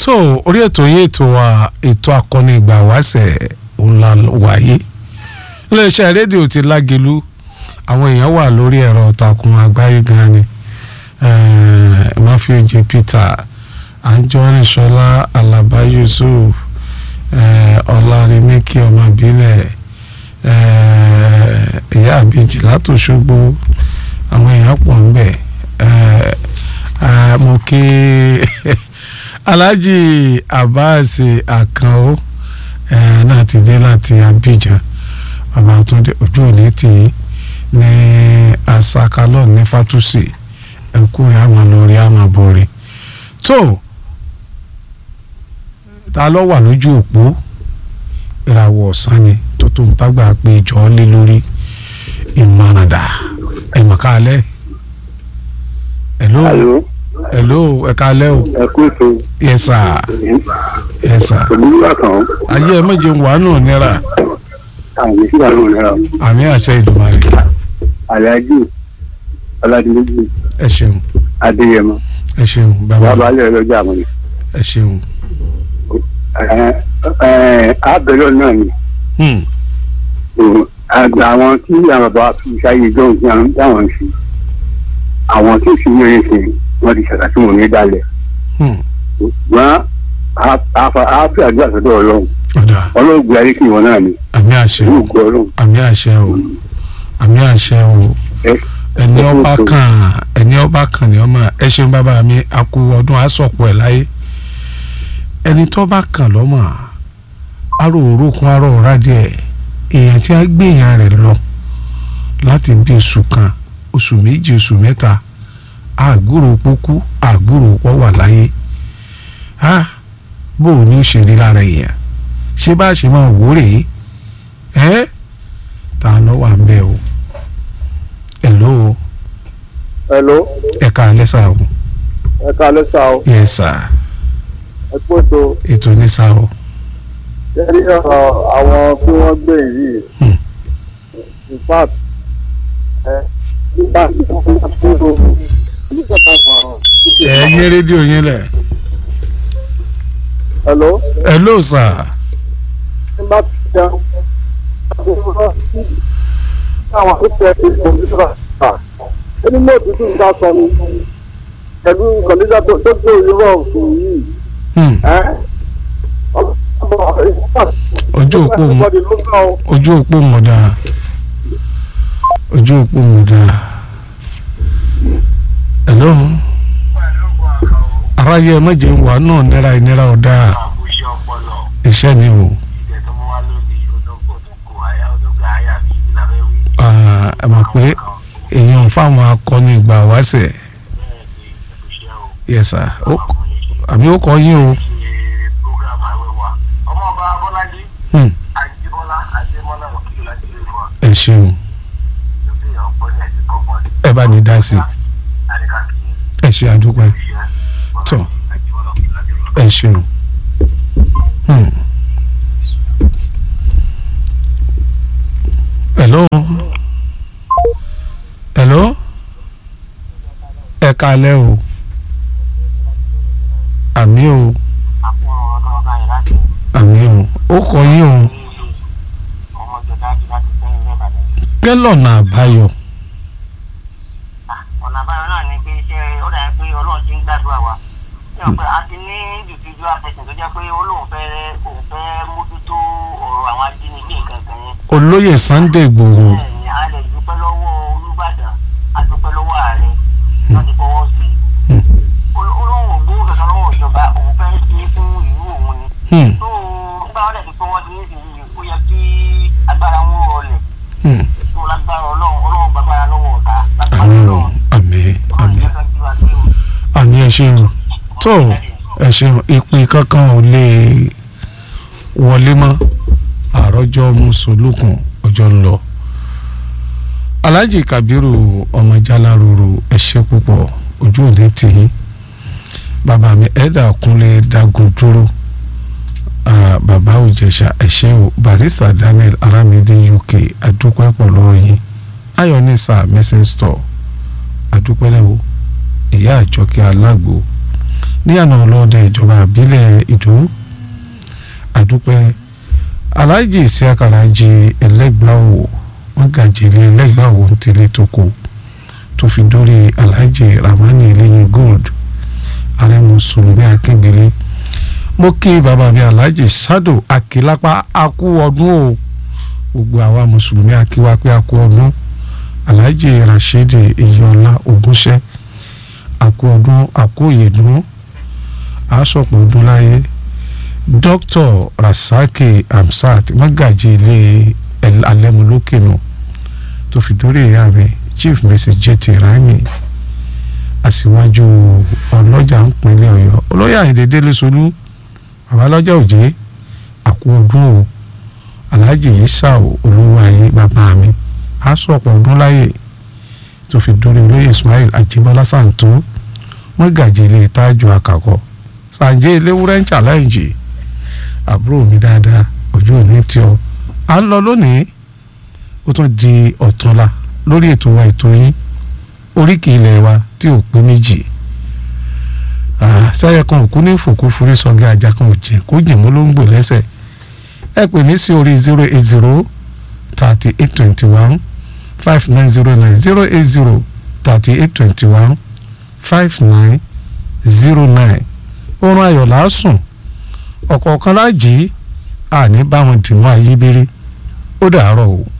tó orí ètò yìí ètò wa ètò akọni ìgbà wáṣẹ̀ ńlá wáyé iléeṣẹ́ rédíò ti lágelu àwọn èèyàn wà lórí ẹ̀rọ ìtàkùn àgbáyé gan ni matthew j peter anjọ́rìnṣọ́lá alaba yusuf ọlárémẹ́kì ọmọbílẹ̀ ìyá àbíjì látòṣogbo àwọn èèyàn pọ̀ ń bẹ̀ mo kí alhaji abbas akano náà ti dé láti abidjan bàbá tó dé ojú òní tì í ní asakalọ ní fatusi ẹkúrẹ́ àmọ́ lórí àmọ́ borí tó ta ló wà lójú òpó ìràwọ̀ ọ̀sán ni tó tó ń tágbà pé ìjọ lé lórí ìmọ̀ràndà ẹ̀mọ̀kálẹ̀ hello hello ẹ̀kálẹ̀ o ẹ kú ètò yes sir yes sir olúwa kan ayé ẹ méje wà nù nira àmì sí àwọn ọ̀nà àmì àṣẹ ìdùmarè aláàjì ọládìmẹ́jì ẹ ṣeun adéyẹmọ ẹ ṣeun bàbá bàbá alẹ́ ọlọ́jà àwọn ẹ ṣeun. abẹ́lọ́ náà ni Hmm. àgbà àwọn tí àwọn bàbá fi sáyé jọ́hún tí àwọn dáwọn sí àwọn tí sì yẹn ṣe wọ́n ti ṣàkàtì wọn ní dálẹ̀ Hmm. wọ́n á fi àdúrà sọ́dọ̀ ọlọ́run ọ̀dà ọlọ́run gbé ayé kí wọn náà ni àmì àṣẹ yóò o gbọ́ ọlọ́run àmì àṣẹ o àmì àṣẹ o ẹ ẹni ọba kan ẹni ọba kan ni ọmọ ẹ ṣeun bàbá mi àkú ọdún àsọpọ̀ ẹ̀ láyé ẹni tó bá kàn lọ́mọ aró òrókun aró òrádìẹ èèyàn tí a gbé èèyàn rẹ̀ lọ láti bí oṣù kan oṣù méjì oṣù mẹ́ta àgbúrò pókú àgbúrò pọ̀ wà láyé ha bó o ní ó ṣe rí lára èèyàn ṣé bá a ṣe máa wò rèé ẹ́ ta ló wà ń bẹ̀ o hello hello ẹ̀ka lẹ́sà o ẹ ká lẹ́sà o yes sir ẹ kó tó ètò ní sá o lórí ọ̀rọ̀ àwọn tí wọ́n gbé yìí Hmm. in fact ẹ nígbà tí wọ́n bá tó o nígbà tí wọ́n ẹ yín rédíò yín lẹ̀ hello hello sir nígbà tí wọ́n àwọn tó tẹ ìkọ̀ǹpútà ẹni mọ́ òtútù nǹkan sọ ni pẹ̀lú kọ̀ǹpútà tó tó gbé òyìnbó ọ̀sùn yìí Hmm. ẹ́ ojú òpó mọ Everybody ló gbà ó. ojú òpó mọ̀dà ojú òpó mọ̀dà hello aráyé ẹ méje wà náà nira ìnira ọ̀dà àbúṣe ọpọlọ iṣẹ́ ni o ìjẹ tó mú wá lónìí odókò àyà odókò àyà mi kí la fẹ́ wí. Ah, ẹ mọ̀ pé èèyàn fáwọn akọni ìgbà wáṣẹ̀ bẹ́ẹ̀ ni ẹ̀kúṣẹ́ o yes sir ó ọkùnrin ṣe àmì ó kọ yín o ṣe program àwẹ̀wà ọmọ ọba abọ́lájí Hmm. àjíbọ́lá àjẹmọ́lá òkìlì láti ilé wa ẹ ṣeun lókè ọ̀pọ̀ ní ẹ̀sìn kọ̀ọ̀kan ní ẹ bá ní dá sí àdìkàkì ẹ ṣe àdúpẹ́ iṣẹ́ Tọ́. àjíbọ́lá òkìlì láti ilé wa. ẹ ṣeun. Hmm. hello hello ẹ kalẹ́ o àmì o àpò ọ̀rọ̀ tó ọba yẹn láti àmì o ó kọ yín o ní ilé ọmọ ìjọba àti láti sẹ́yìn rẹ̀ bàdàn. kẹlọ́nà àbáyọ ọ̀nà àbáyọ náà ni pé iṣẹ́ ó dàbí pé ọlọ́run ti ń gbàdúrà wa ṣé o pé a ti ní individual person tó jẹ́ pé olóhùn fẹ́ òun fẹ́ mójútó ọ̀rọ̀ àwọn ajínigbé nǹkan kan yẹn olóyè Sunday Igboho bẹ́ẹ̀ ni a lè dúpẹ́ lọ́wọ́ Olúbàdàn a dúpẹ́ lọ́wọ́ ààrẹ wọ́n ti fọwọ́ sí i olóhùn ògbó kankan lọ́wọ́ ìjọba òun fẹ́ ṣe é fún ìlú òun ni Hmm, tó nígbà wọn dẹ̀ ti fọwọ́ sí nísìnyí ó yẹ kí agbára wọn rọlẹ̀ hmm. tó lágbára ọlọ́run ọlọ́run gbàgbára lọ́wọ́ ọ̀tá lágbára àmì o ọlọ́run àmì ọlọ́run àmì jẹ́ ká jí wa gbé o. àmì ẹ ṣeun tó ẹ ṣeun ìpè kankan ò lè wọlé mọ́ àròjọ mùsùlùkùn ọjọ́ ń lọ alhaji kabiru ọmọ jaláruru ẹ ṣé púpọ̀ ojú òní tì í bàbá mi ẹ̀dà kúnlẹ̀ dagun dúró Ah, bàbá òjẹ̀ṣà ẹ ṣé o barista daniel aramide uk adúpẹ́ pọ̀ lọ́wọ́ yín ayọ̀nìsà message store adúpẹ́ lẹ́wọ̀ ìyá àjọkẹ́ alágbo ní àná ọlọ́dẹ ìjọba àbílẹ̀ ìdó àdúpẹ́ aláàjì ìsíàkàràjì ẹlẹ́gbàáwò wọ́n gàjèlé ẹlẹ́gbàáwò ń tilé tóko tó fi dórí aláàjì ramani lẹ́yìn gold ààrẹ mùsùlùmí akíngbélé mo kí bàbá mi aláàjì sádò akílápá akú ọdún o gbogbo àwa mùsùlùmí akíwá pé akú ọdún aláàjì rashidi iyọlá ogúnṣẹ́ akú ọdún akú ìyèdún àásọpọ̀ ọdún láyé dr rasaki hamsat magaji ilé alẹ́múlókènù tó fi dórí ìyá mi chief mrs jt raimi aṣíwájú ọlọ́jà ń pinlẹ̀ ọ̀yọ́ olóyè àyìndé délé solú babalọ́jà òjé àkú ọdún o alhaji yisa olówó ayé bàbá mi àásọpọ̀ ọdún láyè tó fi dórí olóyè ismail ajibola santo magaji ilé tájú akakọ sànjẹ́ eléwúrẹ́ ń challenge àbúrò mi dáadáa ojú òní tí ọ à ń lọ lónìí ó tún di ọ̀túnla lórí ètò wa ètò yín oríkì ilẹ̀ wa tí ò pé méjì sẹ́yẹ kan òkú ní fòkú forí sọ́gẹ́ ajá kan ò jẹ́ kó jìn mọ́ ló ń gbò lẹ́sẹ̀ ẹ pè mí sí orí zero eight zero thirty eight twenty one five nine zero nine zero eight zero thirty eight twenty one five nine zero nine oorun ayọ̀ làásùn ọ̀kọ̀ọ̀kan láàjì àní báwọn dìmọ́ ayíbírí ó dàárọ̀ o.